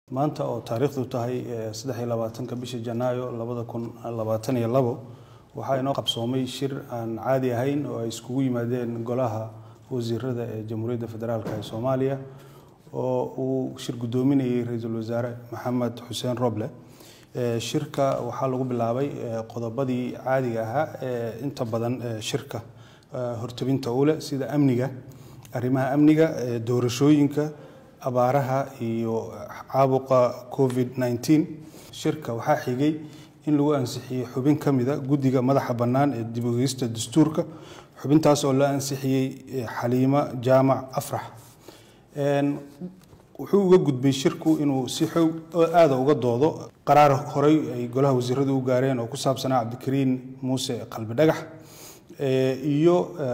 maanta oo taariikhdu tahay saddex iyo labaatanka bisha janaayo labada kun labaatan iyo labo waxaa inoo qabsoomay shir aan caadi ahayn oo ay iskugu yimaadeen golaha wasiirada ee jamhuuriyadda federaalk ee soomaaliya oo uu shir guddoominayay ra-iisul wasaare maxamed xuseen roble shirka waxaa lagu bilaabay qodobadii caadiga ahaa ee inta badan shirka hortabinta u leh sida amniga arrimaha amniga doorashooyinka abaaraha iyo caabuqa covid 19 shirka waxaa xigay in lagu ansixiyey xubin ka mida guddiga madaxa bannaan ee dib ogeysta dastuurka xubintaas oo la ansixiyey xaliimo jaamac afrax wuxuu uga gudbay shirku inuu si xoog aada uga doodo qaraar horey ay golaha wasiiradu u gaareen oo ku saabsanaa cabdikariin muuse qalbi dhagax iyo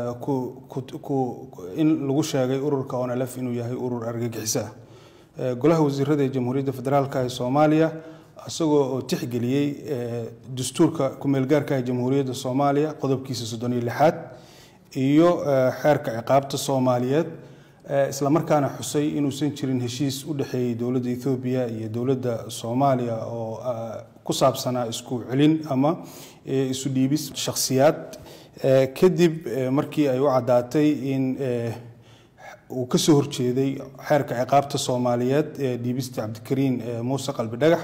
in lagu sheegay ururka onlf inuu yahay urur argagixiso ah golaha wasiirada ee jamhuuriyadda federaalk ee soomaaliya isagoo oo tixgeliyey dastuurka kumeelgaarka ee jamhuuriyadda soomaaliya qodobkiisa soddon iyo lixaad iyo xeerka ciqaabta soomaaliyeed islamarkaana xusay inuusan jirin heshiis u dhexeeyey dowladda ethoobiya iyo dowladda soomaaliya oo ku saabsanaa isku celin ama isu dhiibis shakhsiyaad kadib markii ay u caddaatay in uu ka soo horjeeday xeerka ciqaabta soomaaliyeed ee dhiibista cabdikariin muuse qalbi dhagax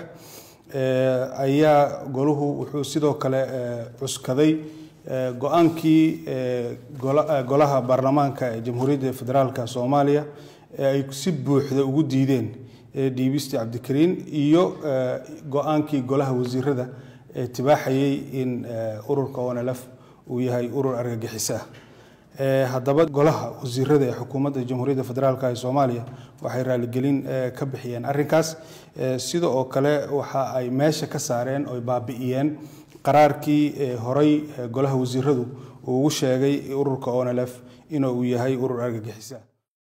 ayaa golahu wuxuu sidoo kale cuskaday go-aankii golaha baarlamaanka ee jamhuuriyadda federaalk soomaaliya ee ay si buuxda ugu diideen dhiibista cabdikariin iyo go-aankii golaha wasiirada ee tibaaxayay in ururka onlf uu yahay urur argagixiso ah haddaba golaha wasiirada ee xukuumadda jamhuuriyadda federaalk ee soomaaliya waxay raaligelin ka bixiyeen arrinkaas sida oo kale waxa ay meesha ka saareen oy baabi'iyeen qaraarkii horey golaha wasiiradu uu ugu sheegay ururka onlf inuu yahay urur argagixiso ah